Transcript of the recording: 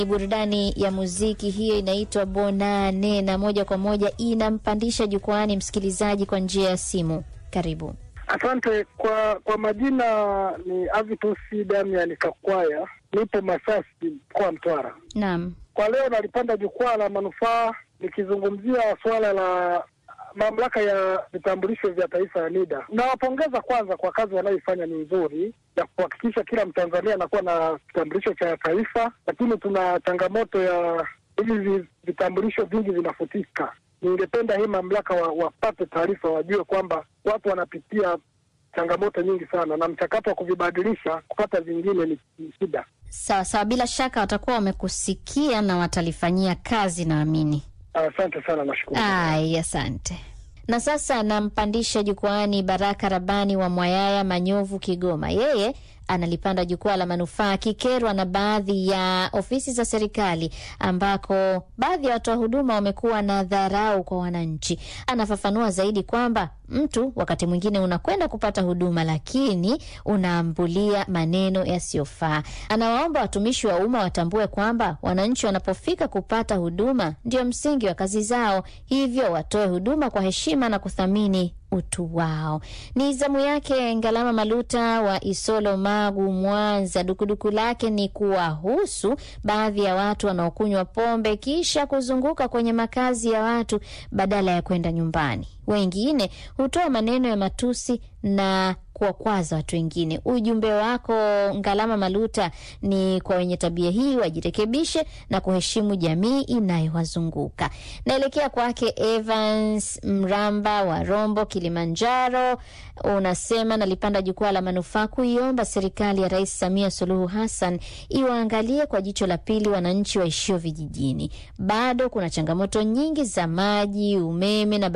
Burudani ya muziki hiyo inaitwa Bonane na moja kwa moja inampandisha jukwani msikilizaji kwa njia ya simu. Karibu. Asante kwa kwa majina ni Avitusi Damian Kakwaya, nipo Masasi, mkoa wa Mtwara. Naam. Kwa leo nalipanda jukwaa la manufaa nikizungumzia suala la mamlaka ya vitambulisho vya taifa ya NIDA. Nawapongeza kwanza kwa kazi wanayoifanya, ni nzuri ya kuhakikisha kila Mtanzania anakuwa na kitambulisho cha taifa, lakini tuna changamoto ya hivi vitambulisho vingi vinafutika. Ningependa hii mamlaka wa, wapate taarifa, wajue kwamba watu wanapitia changamoto nyingi sana, na mchakato wa kuvibadilisha kupata vingine ni ni shida. Sawa sawa, bila shaka watakuwa wamekusikia na watalifanyia kazi, naamini. Asante sana, nashukuru. Ai, asante. Na sasa nampandisha jukwaani Baraka Rabani wa Mwayaya, Manyovu, Kigoma. Yeye analipanda jukwaa la manufaa akikerwa na baadhi ya ofisi za serikali ambako baadhi ya watoa huduma wamekuwa na dharau kwa wananchi. Anafafanua zaidi kwamba mtu wakati mwingine unakwenda kupata huduma, lakini unaambulia maneno yasiyofaa. Anawaomba watumishi wa umma watambue kwamba wananchi wanapofika kupata huduma ndio msingi wa kazi zao, hivyo watoe huduma kwa heshima na kuthamini utu wao. Ni zamu yake Ngalama Maluta wa Isolo, Magu, Mwanza. Dukuduku lake ni kuwahusu baadhi ya watu wanaokunywa pombe kisha kuzunguka kwenye makazi ya watu badala ya kwenda nyumbani. Wengine hutoa maneno ya matusi na kuwakwaza watu wengine. Ujumbe wako Ngalama Maluta ni kwa wenye tabia hii wajirekebishe na kuheshimu jamii inayowazunguka. Naelekea kwake Evans Mramba wa Rombo, Kilimanjaro. Unasema nalipanda jukwaa la manufaa kuiomba serikali ya Rais Samia Suluhu Hassan iwaangalie kwa jicho la pili wananchi waishio vijijini. Bado kuna changamoto nyingi za maji, umeme na